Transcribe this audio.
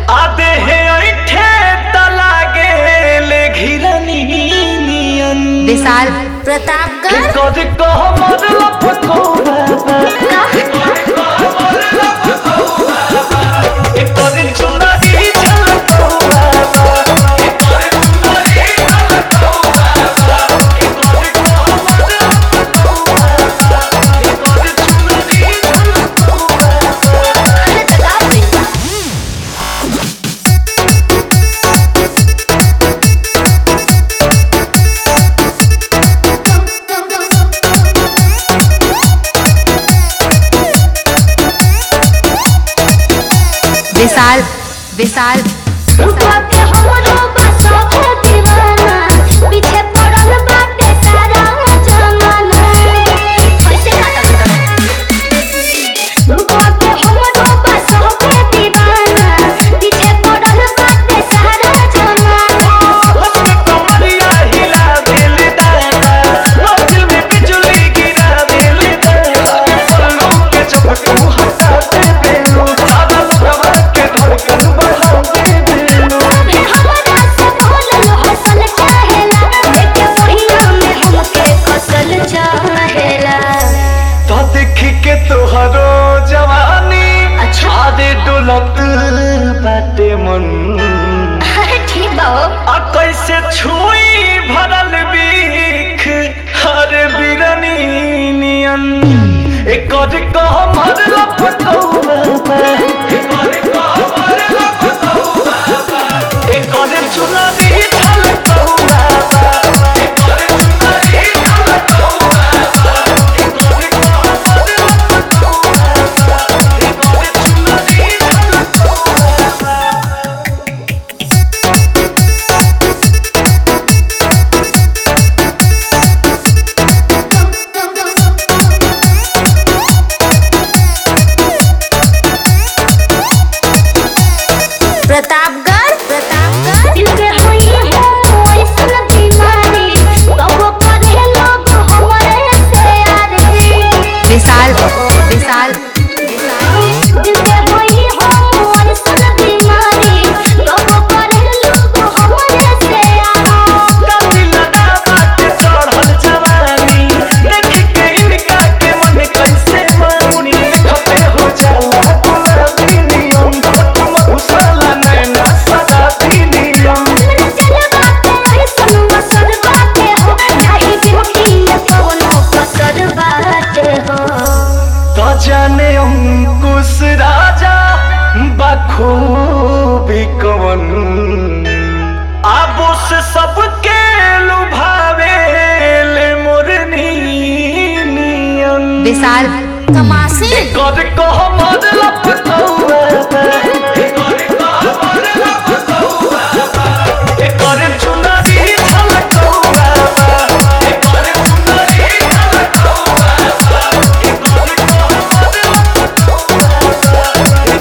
आदे हे ऐठे त लागे ले घिरनियन विशाल प्रतापगढ़ कद कह मरल पकोड़ा कद चुनरी झलकोड़ा विशाल विशाल रुपा के हमरो बसो के दीवाना पीछे पड़ल बाटे सारा जमाना कैसे काटा रुपा के हमरो बसो के दीवाना पीछे पड़ल बाटे सारा जमाना हंस कमरिया हिला दिल दादा मंजिल में बिजली गिरा दिल दादा पलकों के झपकू हटा दे बेलू सादा सुगवा के धड़कन बढ़ा दे बेलू अबे हमरा से बोलल हसल चाहेला देखे पहिया में हमके कसल चाहेला तो देखी के तोहरो जवानी अच्छा। आदे डोलत बाटे मन अरे ठीक बा हो। आ कैसे छू